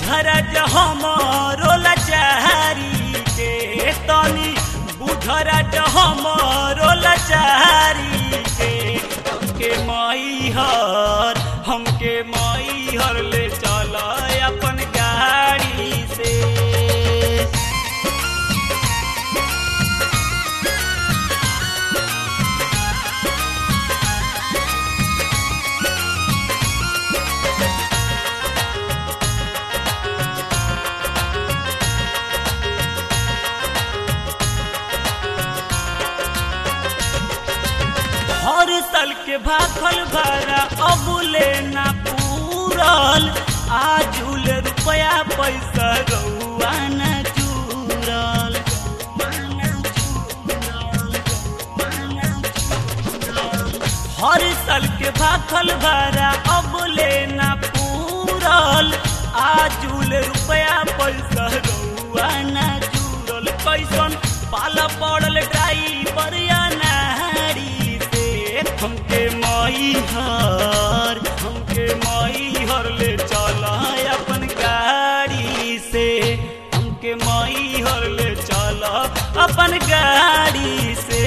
बुझरज हमरो लचारी के तनी बुझरज हमरो लचारी के हमके मई हर हमके मई हर ले चल अपन गाड़ी से हर साल के भाखल भरा अबुले ना पूरल आजुल रुपया पैसा रउआ न चूरल हर साल के भाखल भरा अबुले ना पूरल आजुल रुपया पैसा रउआ न चूरल कैसन पाला पड़ल ड्राइवर या नारी से हमके मई हर हमके मई हर ले चल अपन गाड़ी से हमके मई हर ले चल अपन गाड़ी से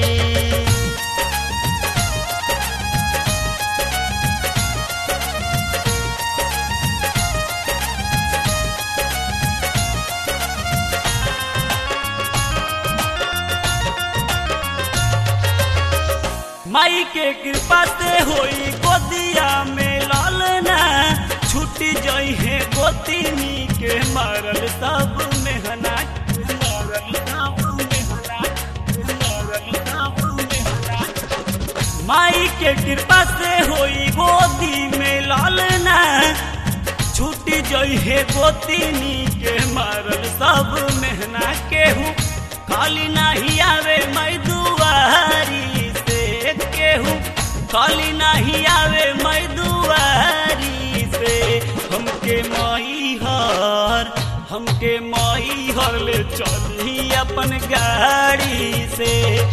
माई के कृपा से होई गोदिया में लालना छुट्टी जई है गोतिनी के मारल सब मेहना मारल सब मेहना मारल सब मेहना माई के कृपा से होई गोदी में लालना छुट्टी जई है गोतिनी के मारल सब मेहना केहू खाली नहीं आवे मैं दुआरी से केहू खाली नहीं आवे मैं दुआरी से हमके मई हर हमके मई हर ले चली अपन गाड़ी से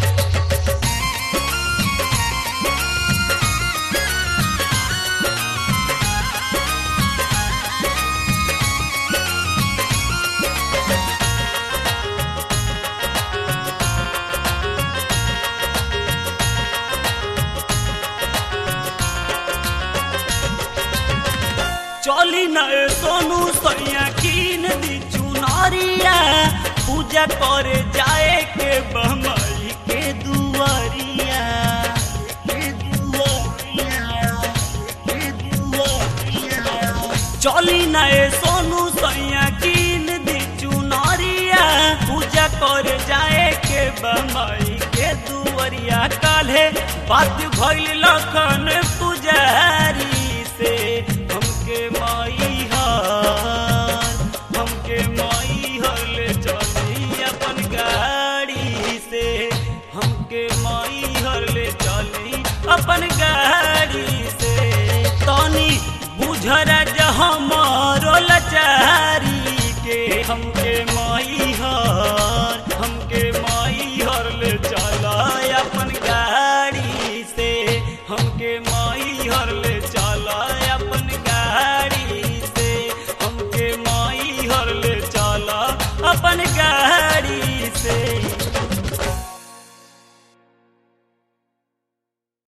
चली न सोनू सैया कीन दी चुनरिया पूजा करे जाए के बहमई के दुआरिया के दुआरिया, के दुआरिया। चली न सोनू सैया कीन दी चुनरिया पूजा करे जाए के बहमई के दुआरिया काल्हे बात भइल लखन पुजारी से हमके माई हर हमके माई हर ले चली अपन गाड़ी से हमके माई हर ले चली अपन गाड़ी से तनी बुझरा हमरो लचारी के हम